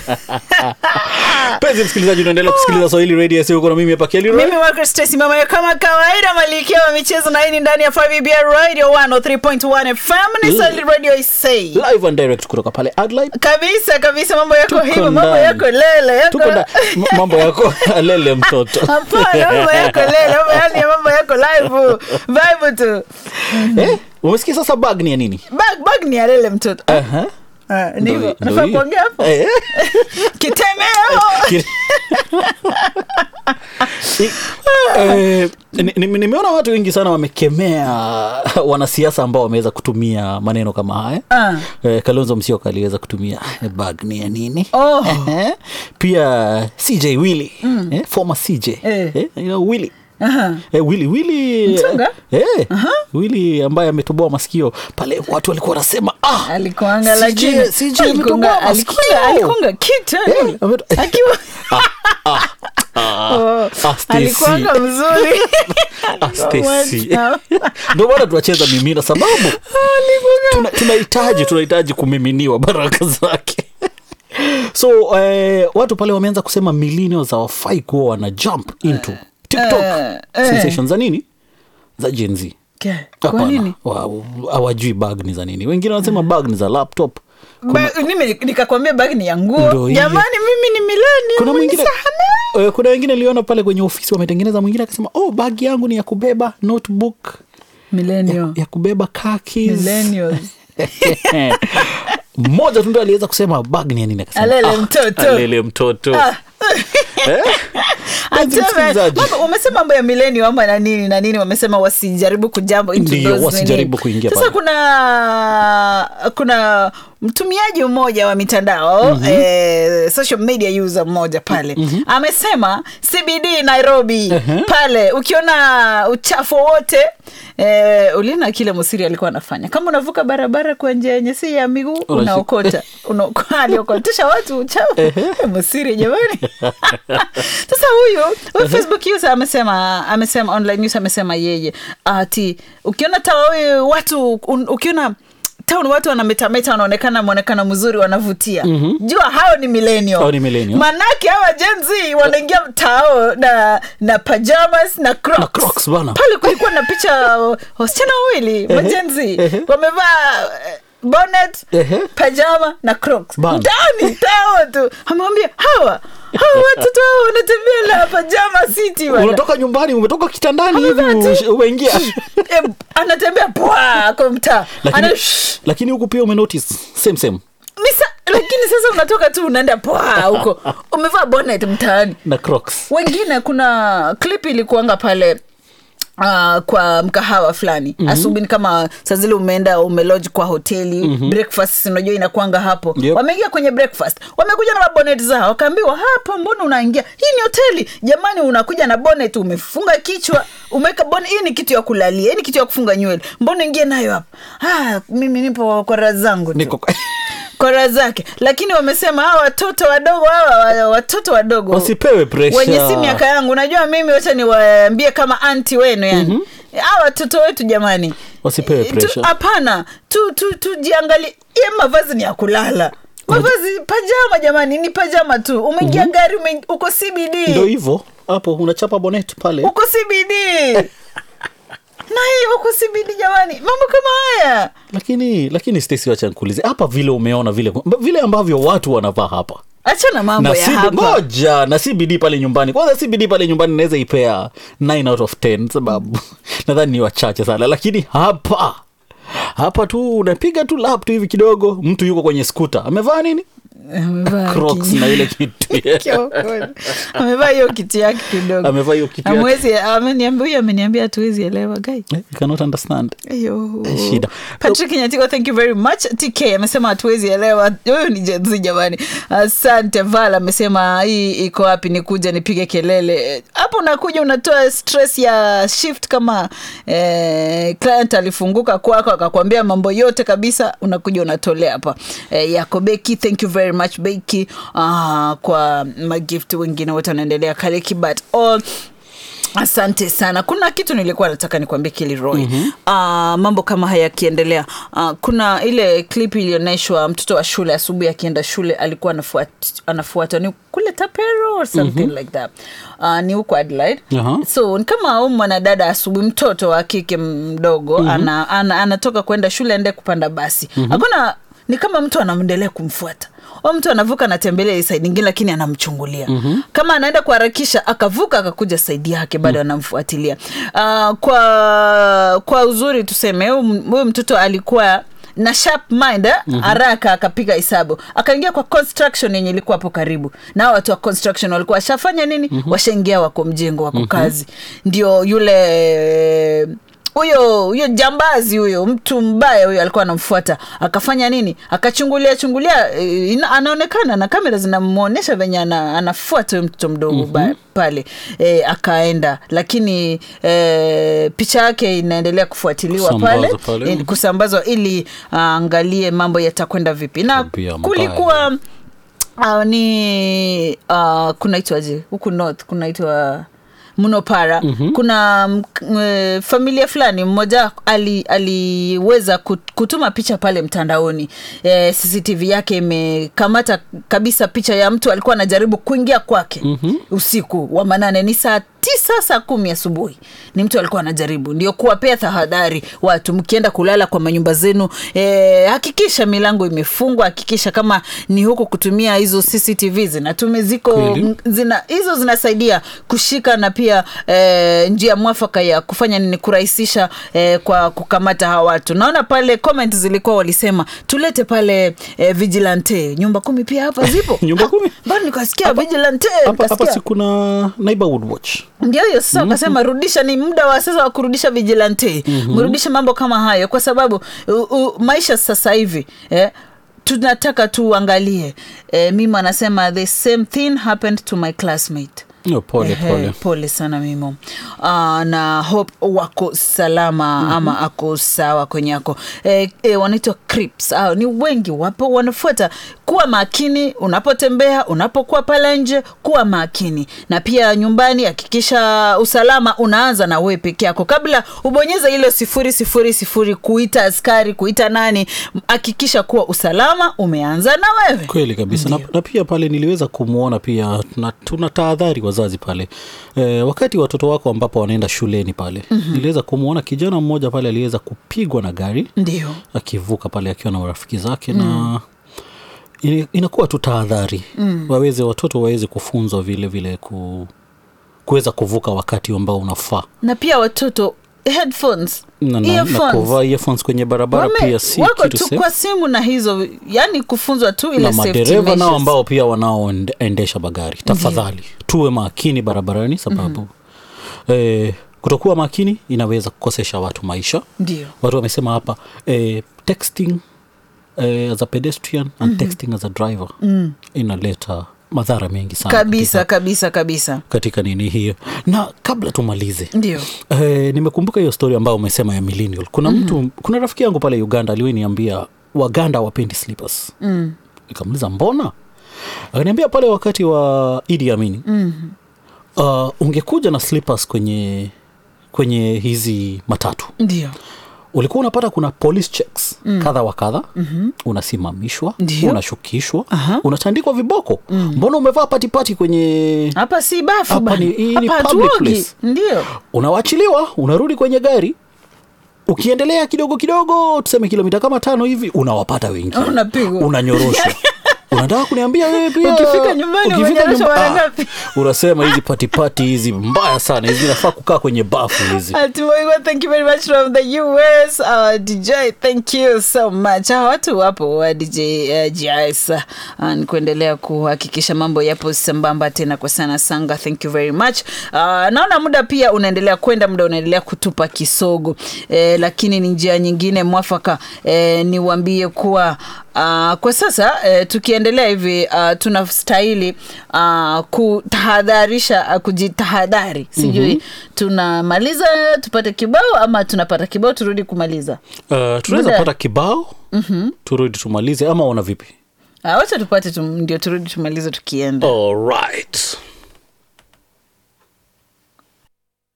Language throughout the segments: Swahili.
penzi msikilizaji unaendelea kusikiliza swahili radio sio uko na mimi hapa Kelly Roy. mimi wako Stacy mama ya kama kawaida malikia wa michezo na hii ni ndani ya 5BR radio 103.1 FM ni Swahili radio isay live and direct kutoka pale Adelaide kabisa kabisa mambo yako Tuko hivyo mambo ndani. yako lele yako tuko na m- mambo yako lele mtoto hapana mambo yako lele mambo yani mambo yako live vibe tu eh umesikia sasa bag ni ya nini bag bag ni ya lele mtoto Aha. Ah, Ndo- ndivyo ndo nafaa hiyo. kuongea hapo Eh. kitemeo Ki- I- eh, ni- ni- nimeona watu wengi sana wamekemea wanasiasa ambao wameweza kutumia maneno kama haya Ah. eh, kalonzo msioka aliweza kutumia eh, bag ni ya nini Oh. Eh, pia cj willy eh, former cj Eh. eh, you know, willy Aha. Eh, Willy Willy Mtunga? eh, Willy ambaye ametoboa masikio pale, watu walikuwa wanasema ah, alikuanga CJ lakini CJ alikunga- ametoboa alikunga masikio. alikunga kitu Eh, ameto- akiwa Ah, Oh, ah, Stacy. alikuanga mzuri Ah, Stacy. Alikuwa- ndio maana tunacheza mimina sababu tuna- tunahitaji tunahitaji kumiminiwa baraka zake so eh, watu pale wameanza kusema millennials hawafai kuwa wana jump into tiktok eh, eh. sensation za nini za Gen Z Ke- kwa Hapana, nini wa- hawajui bag ni za nini wengine wanasema bag ni za laptop Ba- mimi nikakwambia bagi ni ya Ndo nguo hiyo. jamani mimi ni milani kuna mwingine eh, kuna wengine liona pale kwenye ofisi wametengeneza mwingine akasema oh bag yangu ni ya kubeba notebook millennial ya kubeba car keys millennials mmoja tu ndo aliweza kusema bag ni ya nini akasema Alele mtoto. alele mtoto Ah. Eh? Mpenzi Aseme, msikilizaji. mambo- wamesema mambo ya millennial ama na nini na nini wamesema wasijaribu kujambo into Ndiyo, those wasijaribu nini. kuingia sasa pale. kuna kuna mtumiaji mmoja wa mitandao mm-hmm. eh, social media user mmoja pale mm-hmm. amesema cbd nairobi Uh-huh. pale ukiona uchafu wowote eh, uliona kile musiri alikuwa anafanya kama unavuka barabara kwa njia yenye si ya miguu Unashika- unaokota Unaoko- aliokotesha watu uchafu Eh, musiri jamani sasa huyu huyu facebook user amesema amesema online news amesema yeye ati ukiona tawa watu un, ukiona town watu wanametameta wanaonekana mwonekano mzuri wanavutia mm-hmm. jua hao ni millennial. Hao ni millennial. manake hawa jenzi wanaingia tao na na pajamas na crocs, Na Crocs, bana. pale kulikuwa na picha uh, wasichana wawili majenzi ehe. wamevaa eh, bonnet Ehe. pajama na crocs Bana. ndani tao tu amewambia hawa hawa watoto hao wanatembea na pajama city bana. unatoka nyumbani umetoka kitandani hivi Amevaa tu- ush- umeingia Eh, anatembea pwa kwa mtaa lakini, Ana- lakini huku pia umenotice same same Misa, lakini sasa unatoka tu unaenda pwa huko umevaa bonnet mtaani na crocs wengine kuna clip ilikuanga pale Uh, kwa mkahawa fulani mm-hmm. asubuhi ni kama saa zile umeenda umelodge kwa hoteli mm-hmm. breakfast unajua inakwanga hapo Yep. wameingia kwenye breakfast wamekuja na mabonet zao wakaambiwa hapa mbona unaingia hii ni hoteli jamani unakuja na bonet umefunga kichwa umeweka bonet hii ni kitu ya kulalia hii ni kitu ya kufunga nywele mbona ingie nayo hapa ah, mimi nipo kwa raha zangu tu niko kora zake lakini wamesema hawa watoto wadogo hawa wa- watoto wadogo wasipewe pressure wenye si miaka yangu unajua mimi wacha niwaambie kama anti wenu yani mm-hmm. hawa watoto wetu jamani Wasipewe Eh, tu- pressure. hapana tu, tu, tujiangalie ye mavazi ni ya kulala mavazi pajama jamani ni pajama tu umeingia mm-hmm. gari ume, uko ndo cbd hivyo hapo unachapa bonet pale uko cbd na hii uko cbd jamani mambo kama haya lakini lakini Stacy wacha nikuulize hapa vile umeona vile vile ambavyo watu wanavaa hapa achana mambo na ya CB hapa ngoja na cbd pale nyumbani kwanza cbd pale nyumbani naweza ipea 9 out of 10 sababu nadhani ni wachache sana lakini hapa hapa tu unapiga tu lap tu hivi kidogo mtu yuko kwenye skuta amevaa nini Amevaa crocs kinyo- na ile kitu Kiongozi. amevaa hiyo kitu yake kidogo amevaa hiyo kitu yake. amwezi ameniambia huyu ameniambia hatuwezi elewa gai Eh, you cannot understand Ayo. Shida. patrick nyatiko thank you very much tk amesema hatuwezi elewa huyu ni jenzi jamani asante val amesema hii iko wapi nikuja nipige kelele hapo unakuja unatoa stress ya shift kama eh, client alifunguka kwako akakwambia mambo yote kabisa unakuja unatolea hapa eh, yako beki thank you very much beki uh, kwa magift wengine wote wanaendelea kariki but all asante sana kuna kitu nilikuwa nataka nikwambie kiliroy mm-hmm. uh, mambo kama haya yakiendelea uh, kuna ile clip ilionyeshwa mtoto wa shule asubuhi akienda shule alikuwa anafuat, anafuata ni kule tapero or something mm-hmm. like that uh, ni huko adelaide Aha. so ni kama huyu mwanadada asubuhi mtoto wa kike mdogo mm-hmm. ana, ana, anatoka kwenda shule aende kupanda basi mm-hmm. hakuna ni kama mtu anamwendelea kumfuata o mtu anavuka anatembelea hii saidi ingine lakini anamchungulia mm-hmm. kama anaenda kuharakisha akavuka akakuja saidi yake bado mm-hmm. anamfuatilia uh, kwa kwa uzuri tuseme huyu huyu mtoto alikuwa na sharp mind eh? mm-hmm. haraka akapiga hesabu akaingia kwa construction yenye ilikuwa hapo karibu na watu wa construction walikuwa washafanya nini mm-hmm. washaingia wako mjengo wako mm-hmm. kazi ndio yule huyo huyo jambazi huyo mtu mbaya huyo alikuwa anamfuata akafanya nini akachungulia chungulia eh, ina- anaonekana na kamera zinamwonyesha venye ana, anafuata huyo mtoto mdogo mm-hmm. pale e, akaenda lakini e, picha yake inaendelea kufuatiliwa pale, Kusambazwa pale. eh, kusambazwa ili aangalie mambo yatakwenda vipi na Tabia mbaya. kulikuwa uh, ni uh, kunaitwaje huku north kunaitwa mnopara mm-hmm. kuna mm, e, familia fulani mmoja ali- aliweza kut- kutuma picha pale mtandaoni e, cctv yake imekamata kabisa picha ya mtu alikuwa anajaribu kuingia kwake mm-hmm. usiku wa manane ni saa tisa saa kumi asubuhi ni mtu alikuwa anajaribu ndio kuwapea tahadhari watu mkienda kulala kwa manyumba zenu e, hakikisha milango imefungwa hakikisha kama ni huko kutumia hizo cctv zinatume ziko Kweli. m- zina hizo zinasaidia kushika na pia e, njia mwafaka ya kufanya nini kurahisisha e, kwa kukamata hawa watu naona pale comment zilikuwa walisema tulete pale e, vigilante nyumba kumi pia hapa zipo Nyumba kumi? bado nikasikia vigilante hapa hapa nikasikia si kuna neighborhood watch ndio hiyo sasa wakasema rudisha ni muda wa sasa wa kurudisha vigilante mm-hmm. mrudishe mambo kama hayo kwa sababu u, u, maisha sasa hivi eh, tunataka tuangalie eh, mimo anasema the same thing happened to my classmate no, pole Ehe, pole pole sana mimo uh, na hope wako salama mm-hmm. ama ako sawa kwenye ako e, e, wanaitwa crips uh, ni wengi wapo wanafuata kuwa makini unapotembea unapokuwa pale nje kuwa makini na pia nyumbani hakikisha usalama unaanza na wewe peke yako kabla ubonyeze ile sifuri sifuri sifuri kuita askari kuita nani hakikisha kuwa usalama umeanza na wewe kweli kabisa na, na pia pale niliweza kumwona pia tuna, tuna tahadhari wazazi pale e, wakati watoto wako ambapo wanaenda shuleni pale mm-hmm. niliweza kumwona kijana mmoja pale aliweza kupigwa na gari ndio akivuka pale akiwa na marafiki zake mm. na ina- inakuwa tu tahadhari mm. waweze watoto waweze kufunzwa vile vile ku, kuweza kuvuka wakati ambao unafaa na pia watoto headphones na, na, na earphones. kuvaa earphones kwenye barabara Wame- pia si wako kitu tu safe. kwa simu na hizo yani kufunzwa tu ile na safety madereva nao measures. ambao pia wanaoendesha magari tafadhali tuwe makini barabarani sababu mm-hmm. eh, kutokuwa makini inaweza kukosesha watu maisha ndio watu wamesema hapa eh, texting eh, as a pedestrian and mm-hmm. texting as a driver mm. inaleta madhara mengi sana kabisa katika, kabisa kabisa katika nini hiyo na kabla tumalize ndio Eh, nimekumbuka hiyo story ambayo umesema ya millennial kuna mtu mm-hmm. kuna rafiki yangu pale uganda aliweniambia waganda wapendi slippers mm. nikamuliza mbona akaniambia pale wakati wa idi amini mm. uh, ungekuja na slippers kwenye kwenye hizi matatu ndio ulikuwa unapata kuna police checks mm. kadha wa kadha mm-hmm. unasimamishwa Ndio. unashukishwa Aha. unatandikwa viboko mm. mbona umevaa patipati kwenye hapa si bafu Hapa bana. ni- hii ni Hapa public hatuogi. place. ndio unawachiliwa unarudi kwenye gari ukiendelea kidogo kidogo tuseme kilomita kama tano hivi unawapata wengine Unapigwa. unanyoroshwa unataka kuniambia wewe pia Ukifika nyumbani umenyoroshwa mara ah, ngapi? unasema hizi patipati hizi mbaya sana hizi nafaa kukaa kwenye bafu hizi Atumoiwa, thank you very much from the US. Uh, DJ, thank you so much. Hawa watu wapo wa DJ uh, GIS uh, ni kuendelea kuhakikisha mambo yapo sambamba tena kwa sana sanga. Thank you very much. Uh, naona muda pia unaendelea kwenda, muda unaendelea kutupa kisogo eh, lakini ni njia nyingine mwafaka eh, niwaambie kuwa Uh, kwa sasa uh, tukiendelea hivi uh, tunastahili uh, kutahadharisha uh, kujitahadhari sijui mm-hmm. tunamaliza tupate kibao ama tunapata kibao turudi kumaliza uh, tunaweza Muda- pata kibao mm-hmm. turudi tumalize ama una vipi uh, wacha tupate tum, ndio turudi tumalize tukienda All right.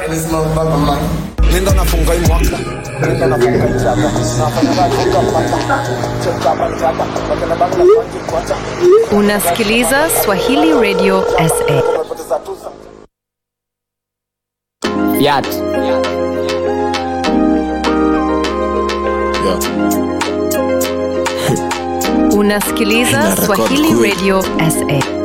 this motherfucker money. nenda nafunga hii mwaka nenda nafunga hii chaka nafanya kazi kwa pata cheka pata wakana banga kwanza kwanza Unasikiliza Swahili Radio SA. tumepoteza tuza Fiat. Unasikiliza Ina record Swahili kweli. Radio SA.